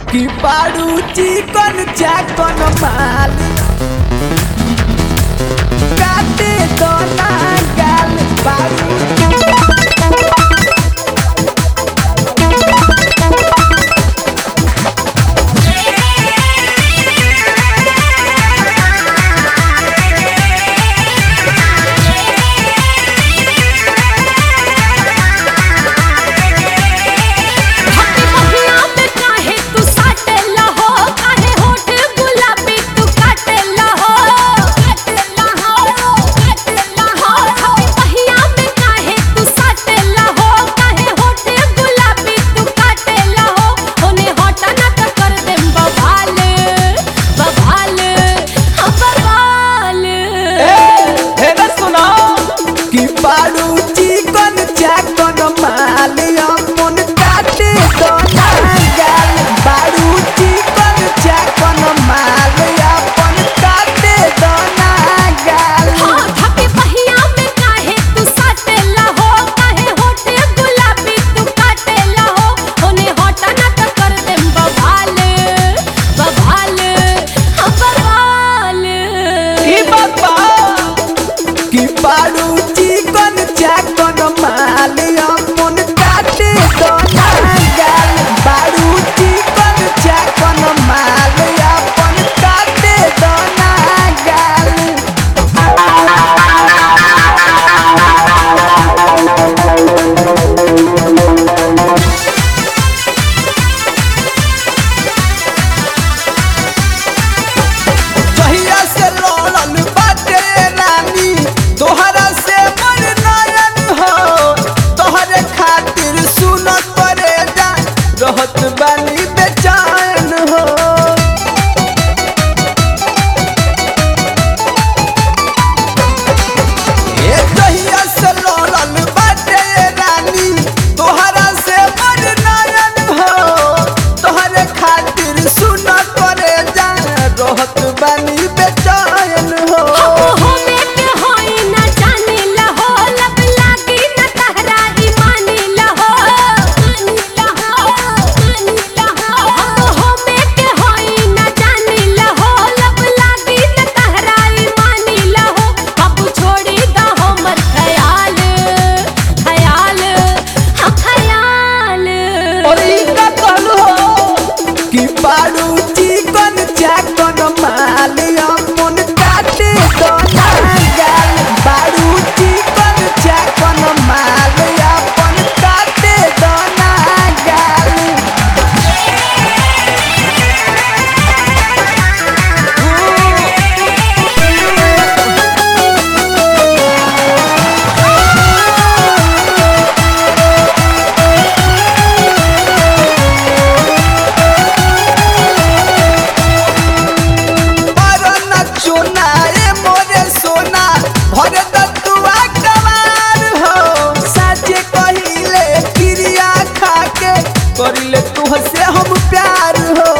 कि बारू चिकन चाकन माल काटे तो ना गाल बारू हटी महिया में काहे तू साटेला हो काहे होठ गुलाबी तू काटेला हो काटेला हो काटेला हो हटी महिया में काहे तू साटेला हो काहे होठ गुलाबी तू काटेला हो होने हटा ना त कर देम बवाल बवाल हम बवाल हे रे सुनो कि बारू चिकन चाकन माल अपन काटे तो ना गाल बारू चिकन चाकन माल अपन काटे तो ना गाल हाँ हटी महिया में काहे तू साटेला हो काहे होठ गुलाबी तू काटेला हो होने हटा ना त कर देम बवाल बवाल हम बवाल ई बाबा कि बारू चिकन चाकन माल अपन काटे तो ना गाल बारू चिकन चाकन माल अपन काटे तो ना गाल जहिया से लड़ल बाटे रानी तोहरा से मन नयन हो तोहरे खातिर सुन करे जा रहत बानी बेचैन हो ए जहिया से लड़ल बाटे रानी तोहरा से मन नयन हो तोहरे खातिर सुन करे जा रहत बानी बेचैन हो हो में के होई ना जानिला हो लब लागी ना तहरा ई मानिला हो मानिला हो मानिला हो हो में के होई ना जानिला हो लब लागी ना तहरा ई मानिला हो अब छोड़ी दा हमर ख्याल ख्याल हाँ ख्याल और ई का कहलू हो कि बारू चिकन चाकन माल अपन काटे तो ना गाल बारू चिकन चाकन माल अपन काटे तो ना गाल मरन चोना ए मोरे सोना भरे दतुआ कमार हो साचे कहिले क्रिया खाके करिले तुहसे हम प्यार हो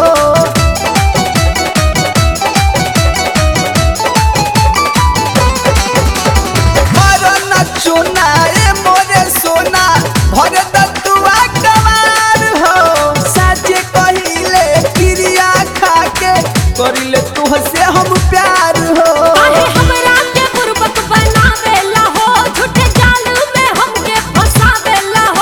मरन चोना ए मोरे सोना भरे दतुआ कमार हो साचे कहिले क्रिया खाके करिले तुहसे हम प्यार हो काहे हमरा के बुर्बक बनावेला हो झूठे जाल में हमके फसावेला हो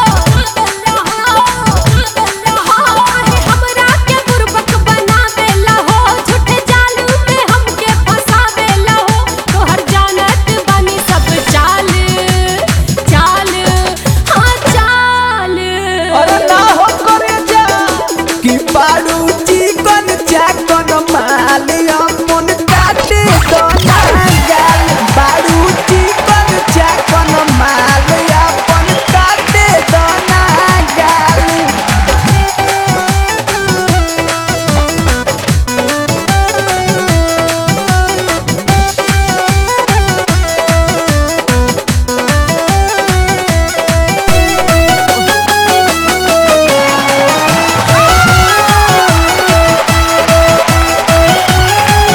काहे हमरा के बुर्बक बनावेला हो झूठे जाल में हमके फसावेला हो तोहर जानत बानी सब चाल चाल हाँ चाल अरे ना हो करे जा कि बारू चिकन चाकन माल अपन काटे तो ना गाल बारू चिकन चाकन माल अपन काटे तो ना गाल हाँ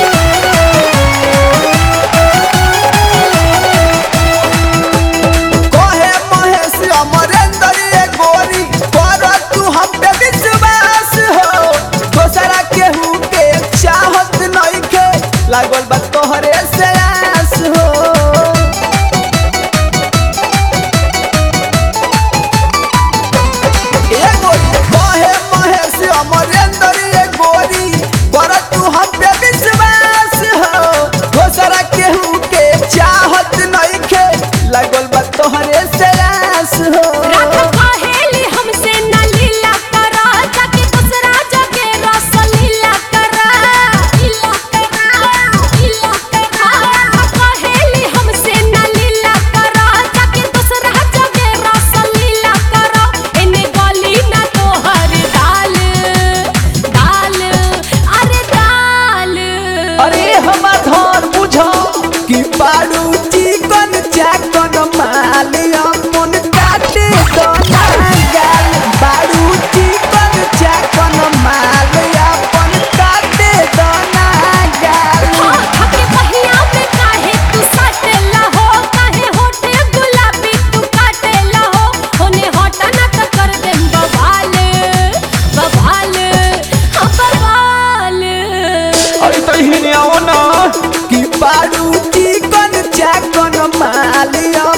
अरे हिने आओ ना कि बारू चिकन चाकन मालिया